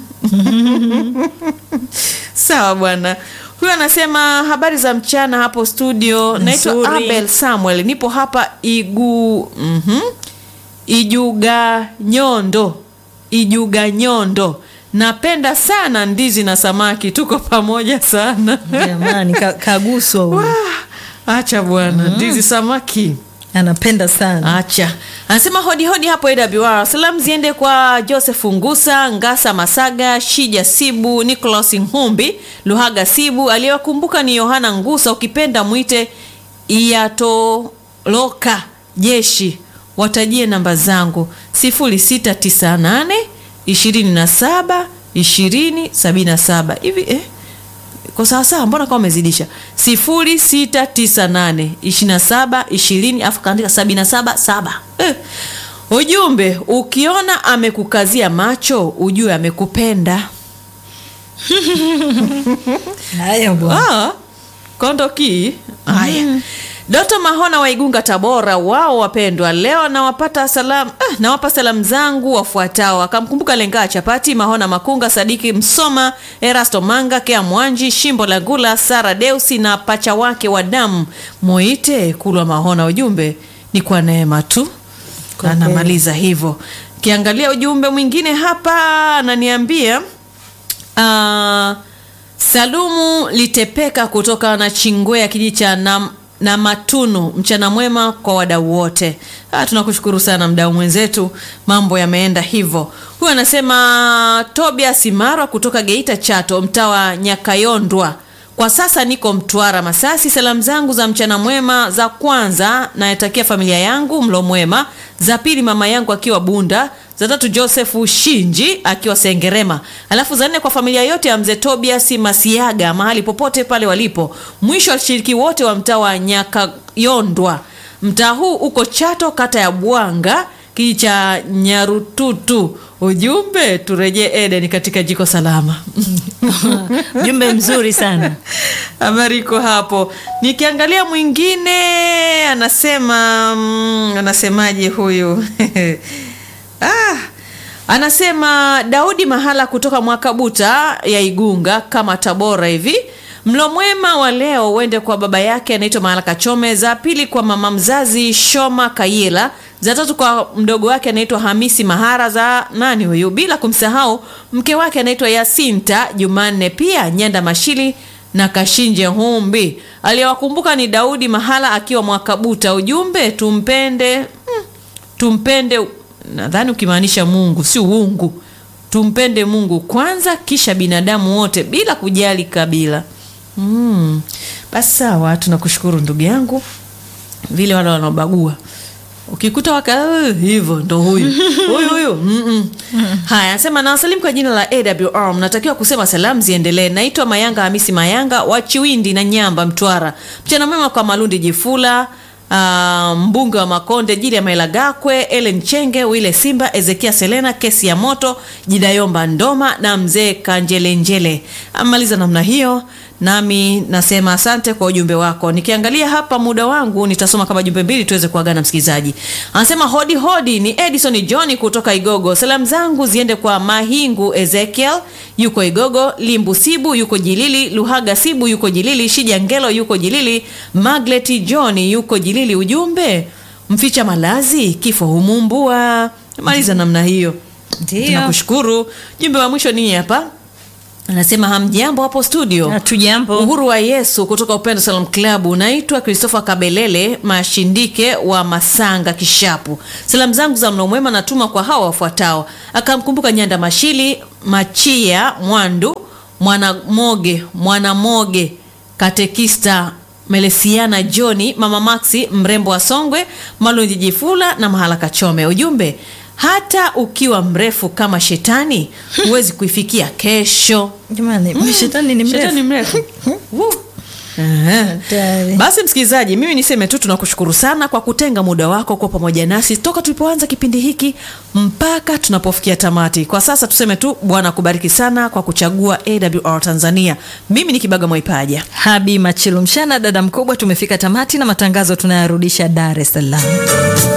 sawa bwana huyu anasema habari za mchana hapo studio naitwa Nzuri. abel samuel nipo hapa igu mm ijuga nyondo ijuga nyondo napenda sana ndizi na samaki tuko pamoja sana Jamani, ka- kaguswa huyu. acha bwana ndizi samaki Anapenda sana. acha anasema hodi hodi hapo awr salamu ziende kwa joseph ngusa ngasa masaga shija sibu nicolas nhumbi luhaga sibu aliyewakumbuka ni yohana ngusa ukipenda mwite iyatoloka jeshi watajie namba zangu 0698 27 20 77 hivi eh? kwa sawasawa mbona kama umezidisha 0698 27 20 afu kaandika 77 7 eh. ujumbe ukiona amekukazia macho ujue amekupenda Haya bwana. ah, kondoki haya Doto Mahona wa Igunga, Tabora, wao wapendwa, leo nawapata salamu ah, nawapa salamu zangu wafuatao. Akamkumbuka Lengaa Chapati, Mahona Makunga, Sadiki Msoma, Erasto Manga, Kea Mwanji, Shimbo la Gula, Sara Deusi na pacha wake wa damu Moite Kulwa Mahona. Ujumbe ni kwa neema tu, anamaliza hivyo. Kiangalia ujumbe mwingine hapa, ananiambia Ah, Salumu Litepeka kutoka na Chingwea kijiji cha na, na Matunu. Mchana mwema kwa wadau wote. Ah, tunakushukuru sana mdau mwenzetu, mambo yameenda hivyo. Huyu anasema Tobias Marwa kutoka Geita Chato, mtaa wa Nyakayondwa. Kwa sasa niko Mtwara Masasi. Salamu zangu za mchana mwema za kwanza nayatakia familia yangu mlo mwema, za pili mama yangu akiwa Bunda, za tatu Joseph Shinji akiwa Sengerema, alafu za nne kwa familia yote ya mzee Tobias Masiaga mahali popote pale walipo. Mwisho washiriki wote wa mtaa wa Nyakayondwa. Mtaa huu uko Chato, kata ya Bwanga, kijiji cha Nyarututu. Ujumbe turejee Eden katika jiko salama. Jumbe mzuri sana. Habari iko hapo. Nikiangalia mwingine anasema mm, anasemaje huyu? ah, anasema Daudi Mahala kutoka Mwakabuta ya Igunga kama Tabora hivi. Mlo mwema wa leo uende kwa baba yake anaitwa Mahala Kachome, za pili kwa mama mzazi Shoma Kayela, za tatu kwa mdogo wake anaitwa Hamisi Mahara, za nani huyu, bila kumsahau mke wake anaitwa Yasinta Jumanne, pia Nyanda Mashili na Kashinje Humbi. Aliyewakumbuka ni Daudi Mahala akiwa Mwakabuta. Ujumbe tumpende, hmm, tumpende, nadhani ukimaanisha Mungu si uungu. Tumpende Mungu kwanza, kisha binadamu wote bila kujali kabila. Mm. Basi sawa, tunakushukuru ndugu yangu, vile wale wanaobagua ukikuta waka "Uh, hivyo ndo huyu huyu huyu mm -mm. Haya, anasema nawasalimu kwa jina la AWR. Mnatakiwa kusema salamu ziendelee. Naitwa Mayanga Hamisi Mayanga wa Chiwindi na Nyamba, Mtwara. Mchana mwema kwa Malundi Jifula Uh, mbunge wa Makonde Jili ya Maila Gakwe, Ellen Chenge, Wile Simba, Ezekia Selena, kesi ya moto, Jidayomba Ndoma na mzee Kanjelenjele. Amaliza namna hiyo, nami nasema asante kwa ujumbe wako. Nikiangalia hapa muda wangu, nitasoma kama jumbe mbili tuweze kuagana msikilizaji. Anasema hodi hodi, ni Edison John kutoka Igogo. Salamu zangu ziende kwa Mahingu Ezekiel yuko Igogo, Limbu Sibu yuko Jilili, Luhaga Sibu yuko Jilili, Shija Ngelo yuko Jilili, Maglet John yuko Jilili. Ujumbe mficha malazi kifo humumbua. Maliza namna hiyo. Ndio. Tunakushukuru. Jumbe wa mwisho ni hapa, anasema hamjambo hapo studio. Hatujambo. Uhuru wa Yesu kutoka Upendo Salam Club. Unaitwa Christopher Kabelele Mashindike wa Masanga Kishapu. Salamu zangu za mlo mwema natuma kwa hawa wafuatao: akamkumbuka Nyanda Mashili, Machia Mwandu, Mwanamoge, Mwanamoge, Katekista Melesiana Joni, Mama Maxi mrembo wa Songwe, Malunji Jifula na Mahala Kachome. Ujumbe, hata ukiwa mrefu kama shetani huwezi kuifikia kesho. Jamani, shetani ni mrefu. Shetani mrefu. Woo. Ehe. Hatari. Basi msikilizaji, mimi niseme tu tunakushukuru sana kwa kutenga muda wako kwa pamoja nasi toka tulipoanza kipindi hiki mpaka tunapofikia tamati. Kwa sasa tuseme tu Bwana akubariki sana kwa kuchagua AWR Tanzania. Mimi ni Kibaga Mwaipaja. Habi Machilu Mshana, dada mkubwa, tumefika tamati na matangazo tunayarudisha Dar es Salaam.